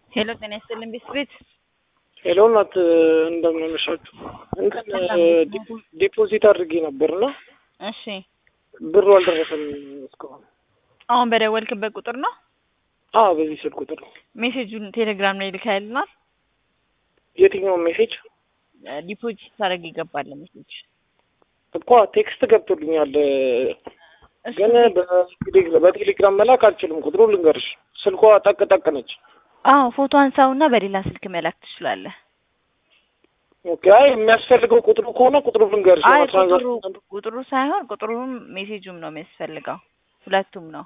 ሄሎ ጤና ይስጥልን ቤት ሄሎ እናት እንደምን አመሻችሁ። እንትን ዲፖዚት አድርጌ ነበርና እሺ ብሩ አልደረሰም እስካሁን። አሁን በደወልክበት ቁጥር ነው አዎ በዚህ ስልክ ቁጥር ነው። ሜሴጁን ቴሌግራም ላይ ልካይልናል። የትኛውን ሜሴጅ ዲፖዚት ታደርግ ይገባል ሜሴጅ እኮ ቴክስት ገብቶልኛል፣ ግን በቴሌግራ- በቴሌግራም መላክ አልችልም። ቁጥሩ ልንገርሽ፣ ስልኳ ጠቅ ጠቅ ነች። አዎ ፎቶ አንሳውና በሌላ ስልክ መላክ ትችላለህ። ኦኬ አይ የሚያስፈልገው ቁጥሩ ከሆነ ቁጥሩ ልንገርሽ። አይ ያው ቁጥሩ ትራንዛክሽን ቁጥሩ ሳይሆን ቁጥሩም ሜሴጁም ነው የሚያስፈልገው፣ ሁለቱም ነው።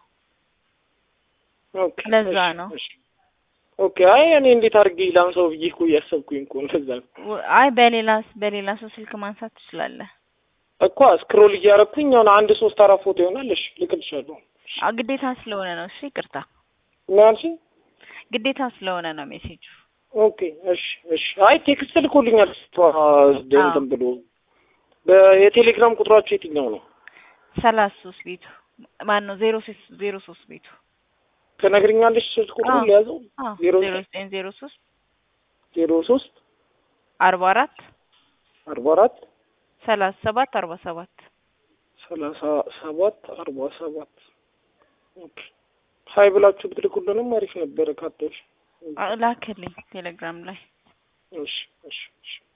ኦኬ ለዛ እሺ፣ ነው። እሺ። ኦኬ አይ እኔ እንዴት አድርጌ ላንሳው ብዬ እኮ እያሰብኩኝ እኮ እንደዛ ነው ወ- አይ በሌላ በሌላ ሰው ስልክ ማንሳት ትችላለህ። እኮ ስክሮል እያደረኩኝ አሁን አንድ ሶስት አራት ፎቶ ይሆናል። እሺ ልክልሻለሁ። አ ግዴታ ስለሆነ ነው። እሺ ይቅርታ፣ ምን አልሽኝ? ግዴታ ስለሆነ ነው ሜሴጁ። ኦኬ እሺ እሺ። አይ ቴክስት ልኮልኛል እሷ እንትን አዎ። ብሎ በ- የቴሌግራም ቁጥራችሁ የትኛው ነው? ሰላሳ ሶስት ቤቱ ማን ነው? ዜሮ ሶስት ዜሮ ሶስት ቤቱ ትነግሪኛለሽ? ስልክ ቁጥሩ አዎ። ሊያዘው አዎ ዜሮ ዜሮ ዘጠኝ ዜሮ ሶስት ዜሮ ሶስት አርባ አራት አርባ አራት ሰላሳ ሰባት አርባ ሰባት ሰላሳ ሰባት አርባ ሰባት ኦኬ። ሀይ ብላችሁ ብትልኩልንም አሪፍ ነበረ። ካቶች አ- ላክልኝ ቴሌግራም ላይ እሺ እሺ እሺ